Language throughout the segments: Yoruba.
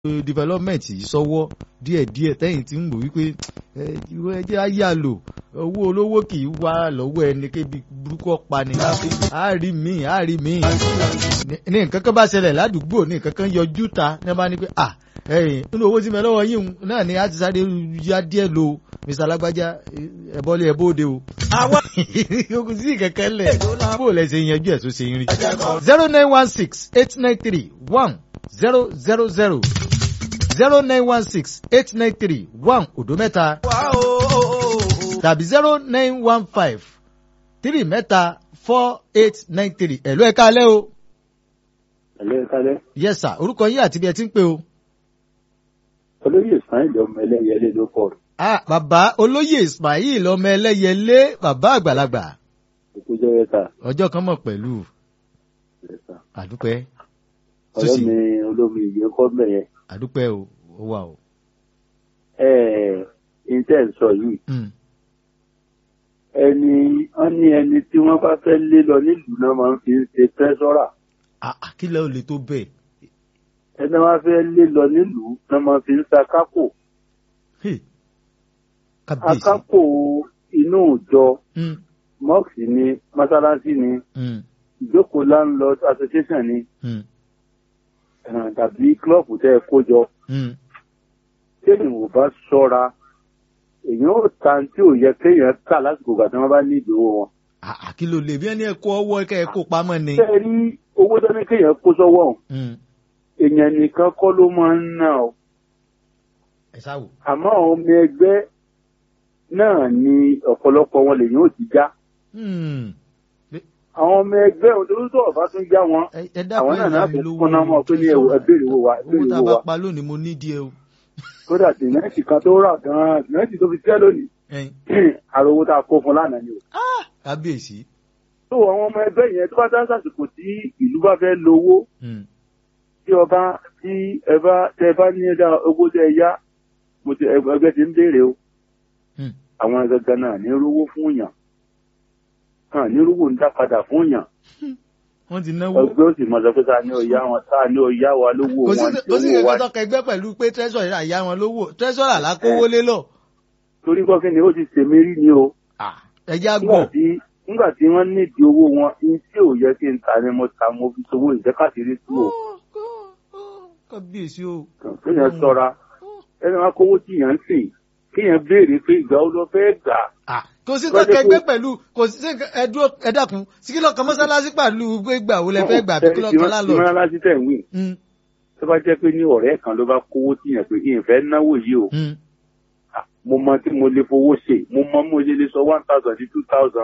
development yìí sọ́wọ́ díẹ̀díẹ̀ tẹ́yìn tí ń wò wípé ìwé ẹjẹ́ á yà lò owó olówó kì í wá lọ́wọ́ ẹni kébi burúkú ọ̀pá ni á rí mi á rí mi ní nǹkan kan bá ṣẹlẹ̀ ládùúgbò ní nǹkan kan yọjú ta ní bá ní pé à ẹ̀yìn nínú owó tí mi lọ́wọ́ yín náà ni a ti sáré yá díẹ̀ lo Mr. Alágbájá ẹ̀bọ́lé ẹ̀bọ́dé o. ogun sí kẹ̀kẹ́ lẹ̀ bó lẹ̀ ṣe yanjú ẹ̀ tó ṣe ń rí. zero nine one six eight nine three one zero zero zero zero nine one six eight nine three one òdo mẹ́ta tàbí zero nine one five three mẹ́ta four eight nine three ẹ̀lú ẹ̀ka alẹ́ o. ẹ̀lú ẹ̀ka alẹ́. yes sir orúkọ yín àti bí ẹ ti ń pè o. olóyè ismail ọmọ ẹlẹ́yẹlé ló kọ́ ọ. ah bàbá olóyè ismail ọmọ ẹlẹ́yẹlé bàbá àgbàlagbà. òkú jẹ́ wẹ́ta. ọjọ́ kan mọ̀ pẹ̀lú. àdúpẹ́. ọ̀rẹ́ mi olómi ìyẹn kọ́ bẹ̀yẹn. àdúpẹ́ o ó wà o. ẹ ẹ intel sọ yìí. ẹni wọ́n ní ẹni tí wọ́n bá fẹ́ lé lọ nílùú náà máa ń fi ń ṣe tẹ́sọ́rà. kí ló lè tó bẹ́ẹ̀. ẹni wọ́n fẹ́ lé lọ nílùú náà máa fi ń sa kákò. akápò inú ìjọ mọ́ọ̀sì ni mọ́sálásí ni ìjókòó landlord association ni tàbí klọ́ọ̀bù tẹ́ ẹ kó jọ. téèyàn ò bá ṣọ́ra èèyàn ò ta tí ò yẹ kéèyàn kà lásìkò ìgbà tí wọ́n bá ní ìdòwò wọn. kí ló lè bí ẹni ẹ kó ọwọ́ ẹ kẹ́ ẹ kó pamọ́ ni. ṣé ẹ rí owó tó ní kéèyàn kó sọ́wọ́ èèyàn nìkan kọ́ ló máa ń ná o. àmọ́ àwọn ọmọ ẹgbẹ́ náà ni ọ̀pọ̀lọpọ̀ wọn lèyàn ò ti já. àwọn ọmọ ẹgbẹ́ òun tó ń sọ̀rọ̀ bá tún já wọn àwọn náà náà tún kọ́ná mọ́ pé ní ẹbẹ̀rẹ̀ wo wa owó tá a bá pa lónìí mo ní díẹ̀ o. kódà tìmẹ́ǹtì kan tó rà gan-an tìmẹ́ǹtì tó fi tẹ́ lónìí àròwó tá a kó fún lánàá ni o. kábíyèsí. tó àwọn ọmọ ẹgbẹ́ yẹn tó bá dá sàsìkò tí ìlú bá fẹ́ lówó tí ọba tí ẹ bá tẹ bá ní ẹ̀dá owó tẹ yá mo ti ẹgbẹ́ ti ń béèrè o àwọn gangan náà ní rówó fún yàn hàn ní rówó ń dá padà fún yàn. wọ́n ti náwó. ẹgbẹ́ ó sì mọ̀ sọ pé ta ni ó yá wọn ta ni ó yá wa lówó wọn tí ó wà. kò sí ìgbà tó kẹgbẹ́ pẹ̀lú pé tẹ́sọ̀rì là yá wọn lówó tẹ́sọ̀rì là kówó lé lọ. torí kọ́kí ni ó ti ṣèmi rí ni o. ẹ já gbọ́. nígbà tí wọ́n nídìí owó wọn ní tí ò yẹ kí n ta ni mo ta mo fi sowó ìjẹ́kàtìrí tú o. kábíyèsí o. kéèyàn ṣọ́ra ẹni wọn kówó tí yàn ń sìn kéèyàn béèrè pé ìgbà ó lọ fẹ́ gbà. kò sí tó kẹgbẹ́ pẹ̀lú kò sí ẹdúró ẹdàkùn sí kí lọ́kàn mọ́sálásí pẹ̀lú pé gbà ó lẹ fẹ́ gbà bí kí lọ́kàn lálọ́. mọ́sálásí tẹ̀ ń wí. tó bá jẹ́ pé ní ọ̀rẹ́ kan ló bá kówó tí yàn pé ìfẹ́ náwó yìí o. mo mọ tí mo lè fowó ṣe mo mọ mo lè lè sọ one thousand sí two thousand.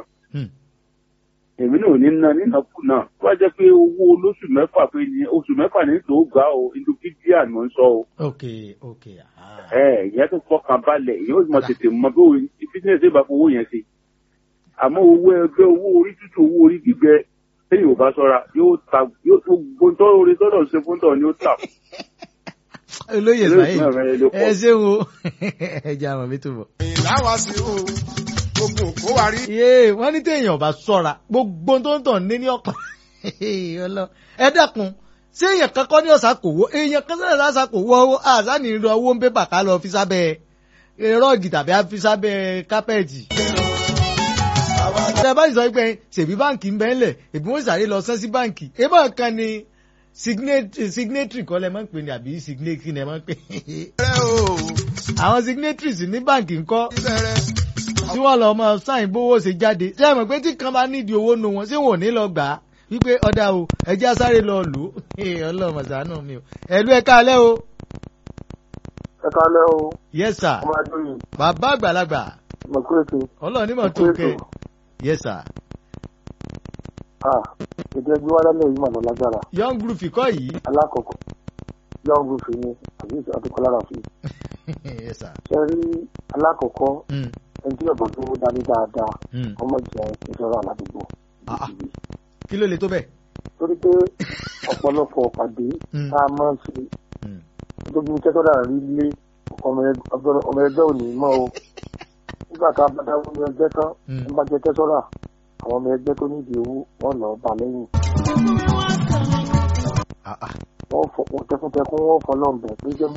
èmi náà ò ní ná nínàkúnà tó bá jẹ́ pé owó olóṣù mẹ́fà pé ní oṣù mẹ́fà ní tó gbà o inú bíbíà ni mo ń sọ o. ok ok. ẹ ìyẹn tó fọkàn balẹ̀ yóò mọ tètè mọ bí bísíǹsì bá fowó yẹn ṣe àmọ́ owó ẹgbẹ́ owó orí tútù owó orí gbígbẹ lẹ́yìn ò bá ṣọ́ra yóò ta yóò tó gbóntọ́ orí tọ́lọ̀ ṣe fún tọ̀ ni ó tà. olóyè ismail ẹ ṣeun o ẹ jẹ́ àwọn mi tó bọ̀. ìlàwọ̀ sí o gbogbo kó wa rí. yéé wọ́n ní téèyàn bá ṣọ́ra gbogbo tó ń tàn ní ní ọ̀pọ̀ ẹ dákun ṣé èèyàn kan kọ́ ní ọ̀sà kò wó èèyàn kan sẹ́yìn lásà kò wó owó àṣà ní ìlú owó ń pépà ká lọ fi sábẹ́ rọ́ọ̀gì tàbí fi sábẹ́ kápẹ́ẹ̀tì tẹ bá sọ pé ṣèbí báǹkì ń bẹ́ ńlẹ̀ èbí wọ́n sáré lọ sán sí báǹkì ebá kan ni signatory kọ́ lẹ máa ń pè ní àbí signatory lẹ máa ń pè. àwọn signatories ní báǹkì ńkọ́ tí wọ́n lọ máa sáìn bówó ṣe jáde ṣé ẹ mọ̀ pé tí kan bá nídìí owó nu wọn ṣé wọn ò ní lọ gbà á wípé ọ̀dà o ẹjẹ́ sáré lọ lò ó ọlọ́mọ ṣàánú mi o ẹ̀lú ẹ̀ka alẹ́ o. ẹ̀ka alẹ́ o. yes sir. ọmọ adúlù. bàbá àgbàlagbà. mo kúrò sí. ọlọ́ọ̀ni mọ̀ tó kẹ́ yes sir. ah ètò ẹgbẹ́ wa lálẹ́ yìí mà lọ lágbára. young group kọ́ yìí. alákọ̀ọ́kọ́ young group ni àbí àtúkọ́lára fi. yes sir. ṣe rí alákọ̀ọ́kọ́ ẹni tí ọ̀bọ̀n tó dání dáadáa ọmọ jẹ ìjọba aládùúgbò. kí ló lè tó bẹ́ẹ̀. torí pé ọ̀pọ̀lọpọ̀ pàdé tá a máa ń ṣe tóbi ní kẹ́tọ́dà rí lé ọmọ ẹgbẹ́ òní mọ́ o nígbà tá a bá dáwọ́ ọmọ ẹgbẹ́ tán ń bá jẹ kẹ́tọ́dà àwọn ọmọ ẹgbẹ́ tó nídìí owó wọn lọ bá lẹ́yìn. wọ́n fọ tẹkuntẹkun wọ́n fọlọ́ọ̀bẹ̀ pé jẹ́